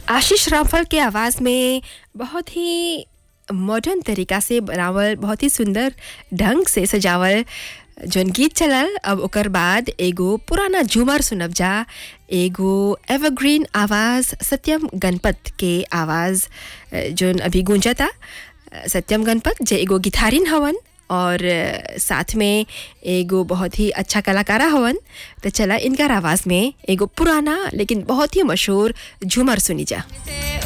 आशीष रामफल के आवाज़ में बहुत ही मॉडर्न तरीका से बनावल बहुत ही सुंदर ढंग से सजावल जौन गीत चलल अब ओकर बाद एगो पुराना झूमर सुनब जा एगो एवरग्रीन आवाज़ सत्यम गणपत के आवाज़ अ, जौन अभी गूंजता अ, सत्यम गणपत जे एगो गिटारिन हवन और अ, साथ में एगो बहुत ही अच्छा कलाकारा हवन तो चला इनकर आवाज़ में एगो पुराना लेकिन बहुत ही मशहूर झूमर सुनी जा से